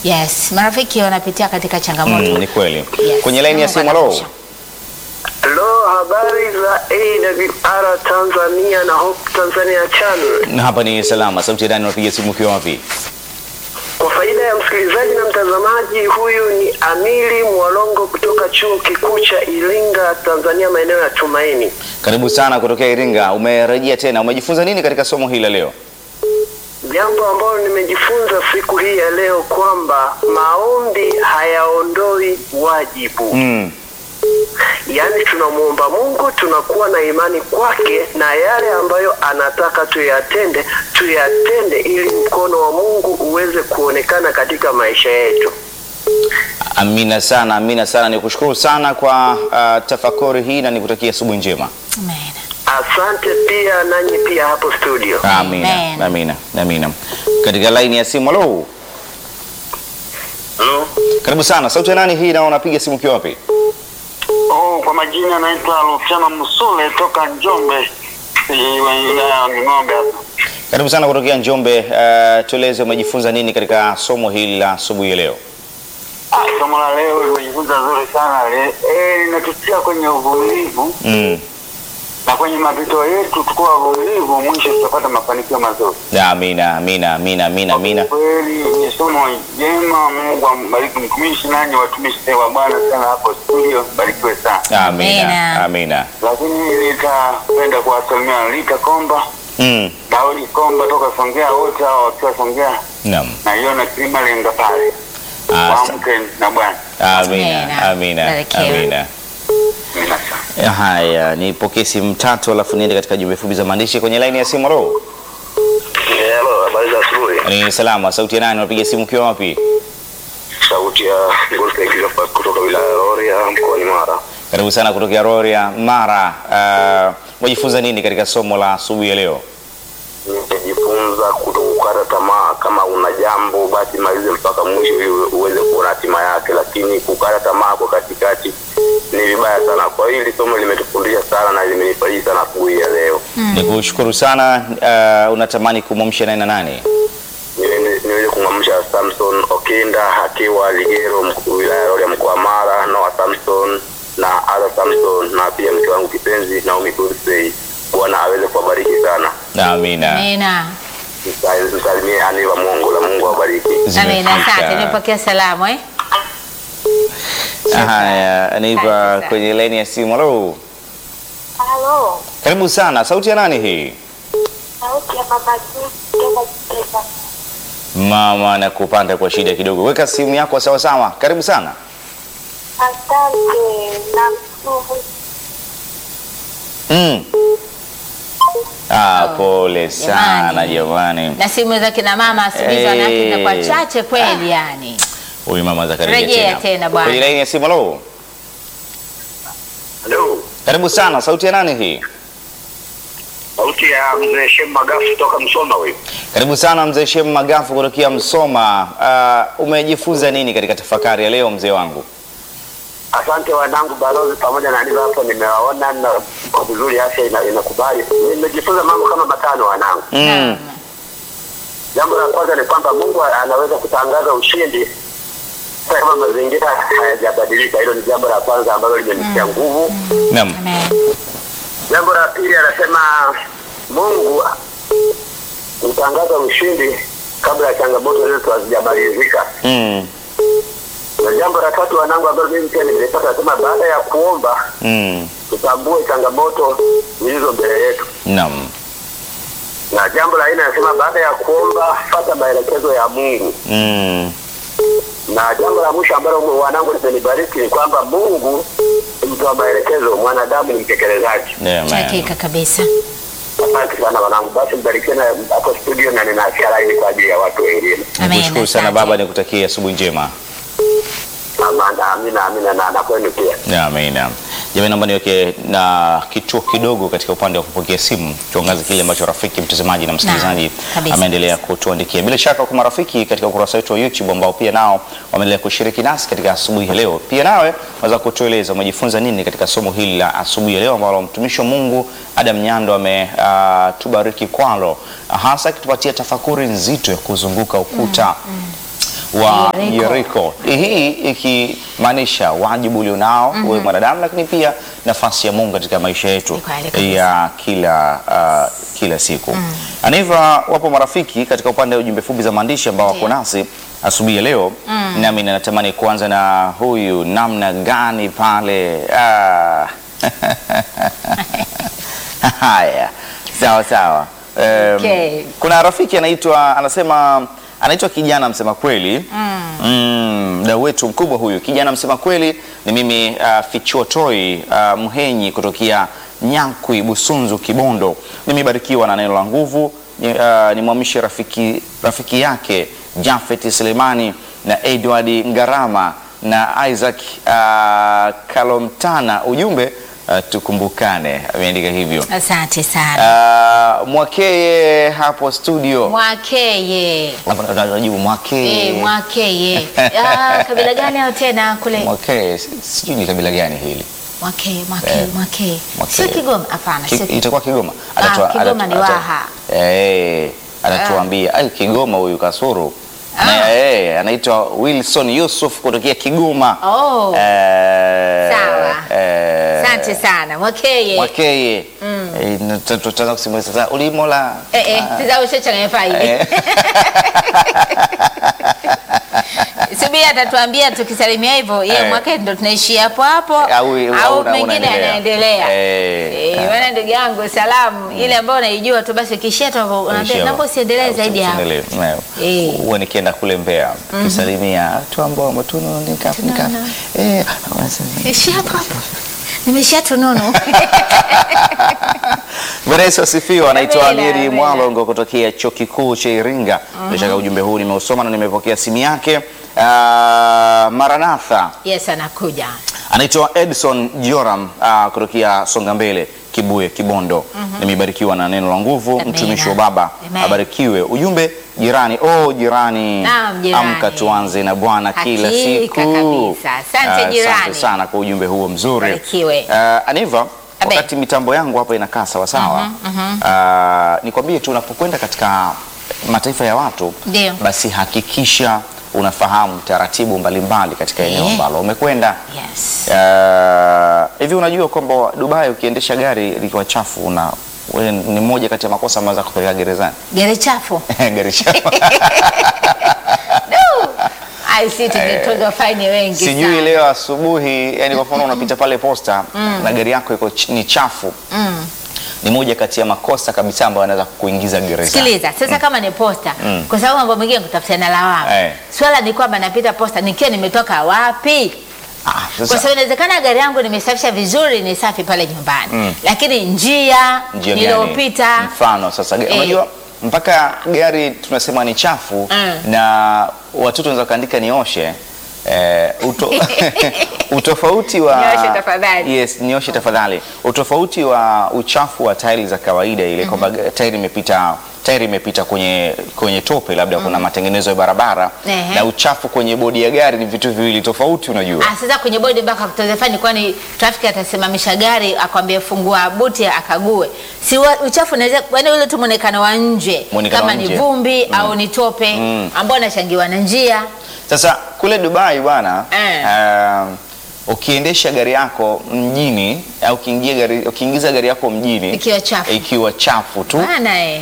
Yes, marafiki wanapitia katika changamoto. Mm, ni kweli. Yes. Kwenye laini ya Mungu simu, halo. anakusha. Halo, habari za AWR Tanzania na Hope Tanzania Channel. Na hapa ni salama. Sauti ya ndani unapiga simu ukiwa wapi? Kwa faida ya msikilizaji na mtazamaji, huyu ni Amili Mwalongo kutoka Chuo Kikuu cha Iringa, Tanzania, maeneo ya Tumaini. Karibu sana kutokea Iringa. Umerejea tena. Umejifunza nini katika somo hili la leo? Jambo ambalo nimejifunza siku hii ya leo kwamba maombi hayaondoi wajibu. Mm. Yaani tunamwomba Mungu, tunakuwa na imani kwake, na yale ambayo anataka tuyatende, tuyatende ili mkono wa Mungu uweze kuonekana katika maisha yetu. Amina sana, amina sana. Nikushukuru sana kwa uh, tafakuri hii na nikutakia asubuhi njema. Amen. Asante pia nanyi pia hapo studio. Amina, Amen. amina, amina. Katika laini ya simu, halo. Halo. Karibu sana. Sauti ya nani hii na unapiga simu ukiwa wapi? Oh, kwa majina naitwa Luciano Musule toka Njombe eh, wilaya ya Ng'ombe hapa. Karibu sana kutokea Njombe. Uh, tueleze umejifunza nini katika somo hili la asubuhi ya leo? Ah, somo la leo limejifunza zuri sana le, eh, linatutia kwenye uvumilivu Mm. na kwenye mapito yetu, tukuwa wavumilivu, mwisho tutapata mafanikio mazuri. Amina, amina, amina, amina, amina. Kweli ni somo jema. Mungu ambariki mtumishi nanyi watumishi wa Bwana sana hapo studio, barikiwe sana. Amina, Amina. amina. Lakini nitapenda kuwasalimia Rita Komba, Mm. Daudi Komba toka Songea, wote hao wakiwa Songea Naam. naiona kilima lenga pale Asa- waamke na Bwana. Amina, Amina. amina, Barikiwa. amina. Amina sana. Haya, nipokee simu tatu alafu niende katika jumbe fupi za maandishi kwenye laini ya simu. Halo. Hello, habari za asubuhi. Ni salama. Sauti ya nani? Unapiga simu ukiwa wapi? Sauti ya Golden Kilofa kutoka wilaya ya Rorya mkoani Mara. Karibu sana kutokea Rorya, Mara. Uh, umejifunza nini katika somo la asubuhi ya leo? Nimejifunza kutokukata tamaa. Kama una jambo basi malize mpaka mwisho ili uweze kuona hatima yake, lakini kukata tamaa kwa katikati ni vibaya sana. Kwa hiyo hili somo limetufundisha sana na limenifariji sana asubuhi ya leo. Nikushukuru sana. Uh, unatamani kumwamsha nani na nani? Niweze niweze kumwamsha Samson Okinda akiwa Ligero, mkuu wilaya ya Rorya mkoa wa Mara, Noah Samson na Ada Samson na pia mke wangu kipenzi Naomi Kursey. Bwana aweze kuwabariki sana. Amina. Amina. Msa- Msalimie Aniva Mungu la Mungu awabariki. Amina. Asante. Zimefika. Nimepokea salamu eh? Haya, nipa Asante. kwenye laini ya simu. Halo. Halo, Karibu sana. Sauti ya nani hii? sauti ya mama Juu kutoka Kitega. Mama na kupanda kwa shida kidogo. Weka simu yako sawa sawa. Karibu sana. Asante na mshukuru. Mm. Ah, pole sana Jamani. jamani. Na simu za kina mama siku hizi Eh. wanawake zinakuwa chache kweli yani. Huyu mama Zakaria Rejea tena. tena bwana. Kwenye laini ya simu. Halo. Halo. Karibu sana. Sauti ya nani hii? Sauti ya mzee Shem Magafu kutoka Msoma huyu. Karibu sana mzee Shem Magafu kutokea Msoma. Uh, umejifunza nini katika tafakari ya leo mzee wangu? Asante wanangu balozi pamoja na Aniva hapo nimewaona na kwa vizuri afya ina- inakubali. Nimejifunza mambo kama matano wanangu. Mm. Naam. Jambo la kwanza ni kwamba Mungu anaweza kutangaza ushindi hata kama mazingira hayajabadilika. Hilo ni jambo la kwanza ambalo limenitia nguvu. Naam. Amen. Jambo la pili anasema Mungu hutangaza ushindi kabla ya changamoto zetu hazijamalizika. Mm. Na jambo la tatu wanangu, ambalo mimi pia nimepata, nasema baada ya kuomba Mm. tutambue changamoto zilizo mbele yetu. Naam. Na jambo la nne anasema baada ya kuomba fata maelekezo ya Mungu. Mm. Na jambo la mwisho ambalo mu- wanangu limenibariki ni kwamba Mungu ni mtoa maelekezo, mwanadamu ni mtekelezaji. Yeah, man. Hakika kabisa. Asante sana wanangu, basi mbarikiwe na hapo studio, na ninaachia laini kwa ajili ya watu wengine. Amen. Nikushukuru sana Asante. baba, nikutakia asubuhi njema. Amina, amina, amina na, na kwenu pia. Amina. Jamani, naomba niweke na kituo kidogo katika upande wa kupokea simu, tuangaze kile ambacho rafiki mtazamaji na msikilizaji kabisa. ameendelea kutuandikia. Bila shaka kwa marafiki katika ukurasa wetu wa YouTube ambao pia nao wameendelea kushiriki nasi katika asubuhi ya leo, pia nawe waweza kutueleza umejifunza nini katika somo hili la asubuhi ya leo ambalo mtumishi wa Mungu Adam Nyando ametubariki kwalo, hasa akitupatia tafakuri nzito ya kuzunguka ukuta wa Yeriko. Yeriko. Hii ikimaanisha wajibu ulionao wewe mwanadamu, lakini pia nafasi ya Mungu katika maisha yetu Ni kweli kabisa. ya kila uh, kila siku. Aniva, wapo marafiki katika upande wa ujumbe fupi za maandishi ambao wako Ndio. nasi asubuhi ya leo, nami natamani kuanza na huyu namna gani pale ah. Haya, sawa sawa. Um, Okay. Kuna rafiki anaitwa anasema anaitwa kijana msema kweli mm. mdau wetu mkubwa huyu kijana msema kweli ni mimi uh, Fichuotoi uh, Mhenyi kutokea Nyankwi Busunzu Kibondo. Nimebarikiwa na neno la nguvu ni, uh, nimwamishe rafiki, rafiki yake Jafet Selemani na Edward Ngarama na Isaac uh, Kalomtana. Ujumbe uh, tukumbukane, ameandika hivyo. Asante sana. Uh, Mwakeye hapo studio Mwakeye. Hapa ndo tunajibu Mwakeye. Eh, Mwakeye. Ah, kabila gani hao tena kule? Mwakeye, si- sijui ni kabila gani hili. Mwakeye, Mwakeye, Eh, Mwakeye. Mwakeye. Sio Kigoma, hapana, Ki- sio Kigoma. Itakuwa Kigoma. Ah, Kigoma ni Waha. Eh, atatuambia. Ai, Kigoma huyu Kasuru. Ah. Na eh, anaitwa Wilson Yusuf kutokea Kigoma. Oh. Eh, Sawa. eh, Asante sana. Mwakeye. Mwakeye. Eh, na tuta- tutaanza kusimulia sasa ulimola. Eh, eh, sasa ushachanganya faili. Eh. Subiri atatuambia tukisalimia hivyo, yeye Eh. Mwakeye ndo tunaishia hapo hapo Au- au au una- mengine unaendelea. yanaendelea. Eh. Eh, maana ndugu yangu salamu ile ambayo unaijua tu basi ukishia tu hapo unaambia Ishia naomba hapo. usiendelee Au zaidi hapo. usiendelee. Nayo. Eh. Huwa nikienda kule Mbeya kisalimia tu ambao matuno nika nika eh wanasema Ishia hapo hapo. Nimeshia tununu. Bwana Yesu asifiwe. Anaitwa Amina, Amiri amina. Mwalongo kutokea chuo kikuu cha Iringa. Bila shaka ujumbe huu nimeusoma na nimepokea simu yake. Ah, Maranatha Yes, anakuja. anaitwa Edson Joram uh, kutokea Songa Mbele Kibuye Kibondo. Nimebarikiwa na neno la nguvu, Amina. mtumishi wa Baba Amen. abarikiwe. Ujumbe jirani, oh jirani, Naam, jirani. amka tuanze na Bwana kila Hakika siku. kabisa. Asante, Ah, jirani. Asante sana kwa ujumbe huo mzuri. Barikiwe. Uh, Aniva, Abe. wakati mitambo yangu hapa inakaa sawa sawa, uh, nikwambie tu unapokwenda katika mataifa ya watu Ndio. basi hakikisha unafahamu taratibu mbalimbali katika eneo Eh. ambalo umekwenda. Yes. Eh, hivi unajua kwamba Dubai ukiendesha gari likiwa chafu una wewe ni moja kati ya makosa ambayo za kupeleka gerezani Gari chafu. gari chafu. Ai, si tungetozwa faini wengi Sijui sana. leo asubuhi, yani kwa mfano unapita pale posta na gari yako iko ch- ni chafu ni moja kati ya makosa kabisa ambayo anaweza kukuingiza gerezani. Sikiliza, sasa kama ni posta, kwa sababu mambo mengine kutafutiana lawama. Eh. Swala ni kwamba napita posta nikiwa nimetoka wapi? Ah, Kwa sasa, sababu inawezekana gari yangu nimesafisha vizuri, ni safi pale nyumbani, lakini njia, njia gani? niliyopita mfano sasa ge- Eh. unajua mpaka gari tunasema ni chafu Mm. na watoto wanaweza kaandika nioshe eh, uto, utofauti wa Nioshe tafadhali. yes, nioshe tafadhali. Utofauti wa uchafu wa tairi za kawaida ile kwamba tairi imepita tairi imepita kwenye kwenye tope labda kuna matengenezo ya barabara Ehe. na uchafu kwenye bodi ya gari ni vitu viwili tofauti unajua. Ah, sasa kwenye bodi mpaka kutoza faini, kwani trafiki atasimamisha gari akwambie fungua buti akague? Si wa- uchafu unaweza yaani ule tu muonekano wa nje Muonekano kama wa ni nje. vumbi au ni tope ambao unachangiwa na njia. Sasa kule Dubai bwana Eh. um, ukiendesha gari yako mjini au ukiingia gari, ukiingiza gari yako mjini Ikiwa chafu. ikiwa chafu tu Bana eh.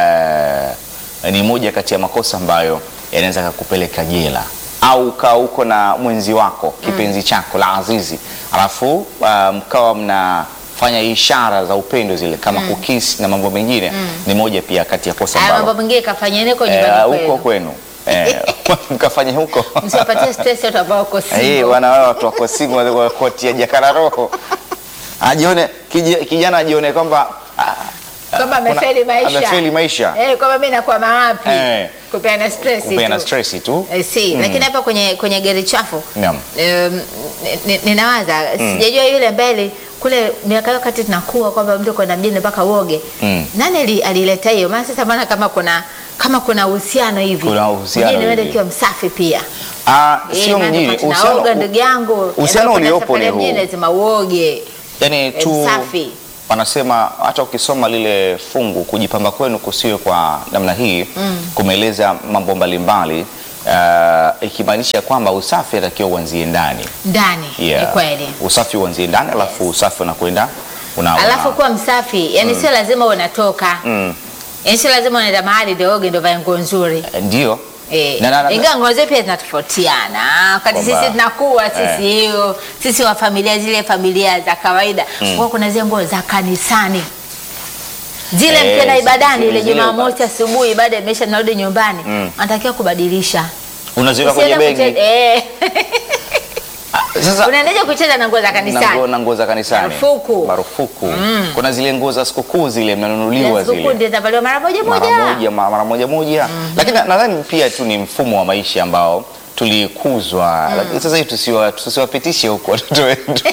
eh, ni moja kati ya makosa ambayo yanaweza kakupeleka jela au ukawa uko na mwenzi wako kipenzi chako la azizi alafu uh, mkawa mnafanya ishara za upendo zile kama kukisi na mambo mengine ni moja pia kati ya kosa Haya mambo ambalo mengine kafanyeni huko eh, nyumbani huko kwenu. kwenu eh, mkafanya huko Msiwapatie stress watu ambao wako Eh, single. wana wao watu wako single wa kutia jakala roho. Ajione kiji- kijana ajione kwamba ah, Kwamba kuna- amefeli maisha. Amefeli maisha. Eh, kwamba mimi nakuwa mawapi? Eh. Kupeana stress Kupeana tu. stress tu. Eh, si, lakini hapa kwenye kwenye gari chafu Naam. um, ni- ni- ninawaza sijajua yule mbele kule miaka hiyo wakati tunakuwa kwamba mtu kwenda mjini mpaka uoge Mm. nani ali- alileta hiyo maana sasa maana kama kuna kama kuna uhusiano hivi Kuna uhusiano mjini uende hivi. ukiwa msafi pia Ah, Eh, sio maana mjini. wakati naoga ndugu yangu uhusiano endapo kuna uliopo ni safari ya huu. mjini lazima uoge yani tu safi. wanasema hata ukisoma lile fungu kujipamba kwenu kusiwe kwa namna hii kumeeleza mambo mbalimbali uh, ikimaanisha kwamba usafi atakiwa uanzie ndani. ndani ni kweli Usafi uanzie ndani alafu usafi unakwenda una, una- alafu kuwa msafi yani sio lazima unatoka mm, yani sio lazima unaenda mahali ndio oge ndio vae nguo nzuri ndio Eh, Na- na- na- ingawa nguo zetu pia zinatofautiana wakati Kwamba- sisi tunakuwa sisi Eh. hiyo sisi wa familia zile familia za kawaida mm. kuna zile nguo za kanisani zile Eh, mkienda zile- ibadani ile zile- Jumamosi asubuhi ibada imesha narudi nyumbani Mm. anatakiwa kubadilisha unaziweka kwenye Usiende begi. kuche- eh. Sasa unaendaje kucheza na nguo za na nguo- kanisani na nguo za kanisani Marufuku. marufuku. Kuna zile nguo za sikukuu zile mnanunuliwa Ya sikukuu zile ndio zinavaliwa mara moja mara moja moja ma- mara moja moja, lakini na- nadhani pia tu ni mfumo wa maisha ambao tulikuzwa, lakini sasa hivi tusiwa- tusiwapitishe huko watoto wetu.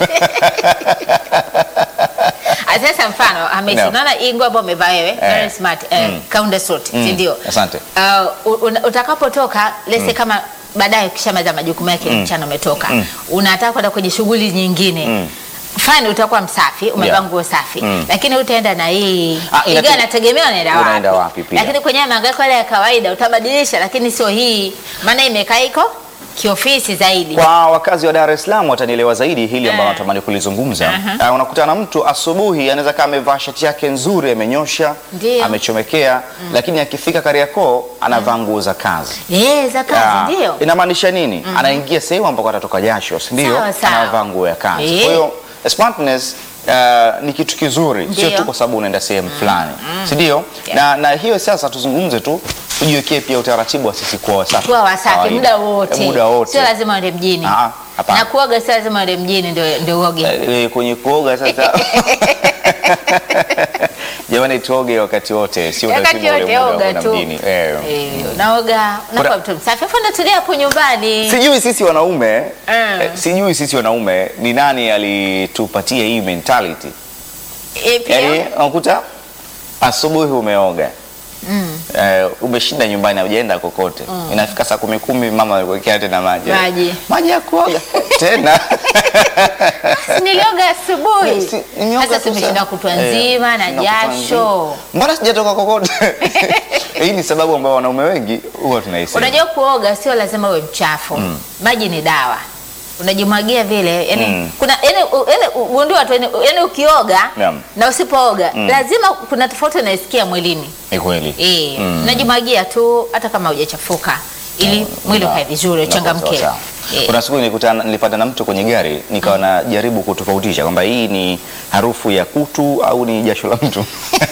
Ah, Sasa mfano Hamisi, No. unaona hii nguo ambayo umevaa wewe very smart eh, kaunda suit si ndio? Asante. Uh, u- una- utakapotoka lese kama baadaye ukishamaliza majukumu yake mchana umetoka unataka kwenda kwenye shughuli nyingine fine utakuwa msafi umevaa Yeah. nguo safi Mm. lakini utaenda na hii Ah, inate- ingawa nategemea unaenda wapi, Unaenda wapi pia. lakini kwenye mahangaiko yale ya kawaida utabadilisha lakini sio hii maana imekaa iko kiofisi zaidi Kwa wakazi wa Dar es Salaam watanielewa zaidi hili ambalo Eh. natamani kulizungumza. Aha. Uh, unakutana na mtu asubuhi anaweza kama amevaa shati yake nzuri amenyosha, Ndio. amechomekea, lakini akifika Kariakoo anavaa nguo za kazi. eh za Ah, kazi ndio Inamaanisha nini? Anaingia sehemu ambako atatoka jasho, si ndio? Sawa, sawa. Anavaa nguo ya kazi. Eh. Kwa hiyo smartness uh, ni kitu kizuri, sio Ndio. tu kwa sababu unaenda sehemu fulani, si ndio? Yeah. Na, na hiyo sasa tuzungumze tu, tujiwekee pia utaratibu wa sisi kuwa wasafi, kuwa wasafi Kawaida. muda wote, Eh, muda wote. sio lazima uende mjini Ah, hapana. na kuoga sio lazima uende mjini ndio ndio uoge. Eh, kwenye kuoga sasa jamani, tuoge wakati wote, sio Wakati lazima ule wote muda wa oga kwenda tu. mjini. Eh. Eh, unaoga unakuwa mtu msafi, afu unatulia hapo nyumbani. Sijui sisi wanaume Mm. eh, sijui sisi wanaume ni nani alitupatia hii mentality Eh, pia Yaani unakuta asubuhi umeoga eh, umeshinda nyumbani haujaenda kokote inafika saa kumi kumi mama amekuwekea tena maji Maji. maji ya kuoga tena si nilioga asubuhi. Si- nimeoga Sasa tu tumeshinda saa- kutwa eh, nzima na tumeshinda kutwa jasho. nzima. mbona sijatoka kokote hii ni sababu ambayo wanaume wengi huwa tunaisema Unajua kuoga sio lazima uwe mchafu. Maji ni dawa. Unajimwagia vile, yani Mm. kuna yani u- yani ugundue watu yani, yani ukioga Naam. na usipooga lazima kuna tofauti unaisikia mwilini. ni kweli Eh, Mm. unajimwagia tu hata kama hujachafuka ili mwili Una- ukae vizuri, unakuwa uchangamke. sawa sawa. Eh. Kuna siku nilikutana nilipata na mtu kwenye gari nikawa najaribu kutofautisha kwamba hii ni harufu ya kutu au ni jasho la mtu.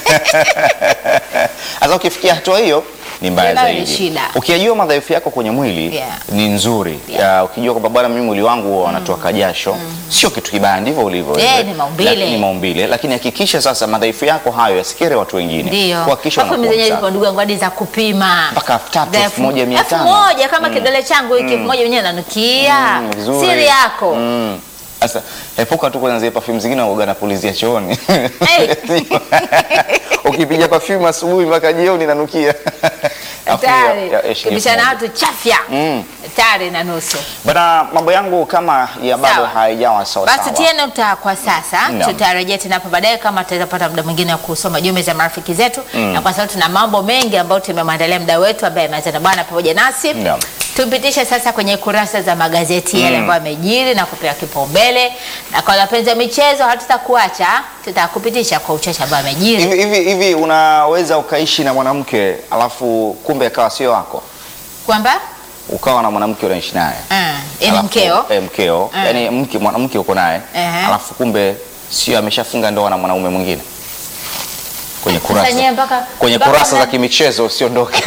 Sasa ukifikia hatua hiyo ni mbaya Hiyo nayo ni zaidi. shida. Ukiyajua madhaifu yako kwenye mwili Yeah. ni nzuri. Ya, ukijua kwamba bwana, mimi mwili wangu huwa wanatoka jasho, sio kitu kibaya, ndivyo ulivyo. Eh, wewe. ni maumbile. Lakini ni maumbile, lakini hakikisha sasa madhaifu yako hayo yasikere watu wengine. Ndio. Kuhakikisha Alafu unakuwa mimi zenyewe msafi. ziko ndugu yangu hadi za kupima. Mpaka elfu tatu, Za elfu moja, mia elfu tano. moja kama kidole changu hiki elfu moja wenyewe nanukia. Mm, vizuri. Siri yako. Mm. Sasa epuka tu kwanza zile perfume zingine uoga na pulizia chooni. Hey. Ukipiga perfume asubuhi mpaka jioni inanukia. Afu ya- Hatari. ya- ya shilingi Kibishana elfu na watu chafya. Mm. Hatari na nusu. Bana, mambo yangu kama ya bado Sawa. haijawa sawa Basi sawa. tie nukta kwa sasa, Naam. tutarejea tena hapo baadaye kama tutapata muda mwingine wa kusoma jumbe za marafiki zetu, na kwa sababu tuna mambo mengi ambayo tumemwandalia muda wetu ambaye ameanza na bwana pamoja nasi. Naam. Tupitishe sasa kwenye kurasa za magazeti yale ambayo yamejiri na kupewa kipaumbele, na kwa wapenzi wa michezo hatutakuacha, tutakupitisha kwa uchache ambao yamejiri. Hivi hivi hivi unaweza ukaishi na mwanamke alafu kumbe akawa sio wako? Kwamba Ukawa na mwanamke unaishi naye. ah, ni Alafu- mkeo Eh, mkeo. Mm. Yaani mke mwanamke uko naye. Ehe. Alafu kumbe sio ameshafunga ndoa na mwanaume mwingine. Kwenye Sasa nyewe kurasa. mpaka Kwenye mpaka kurasa za mna- kimichezo usiondoke.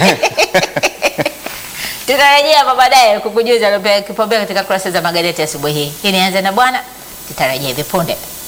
tutarejea hapa baadaye kukujuza aliopewa kipaumbele katika kurasa za magazeti asubuhi hii. Hii nianze na bwana, tutarejea hivi punde.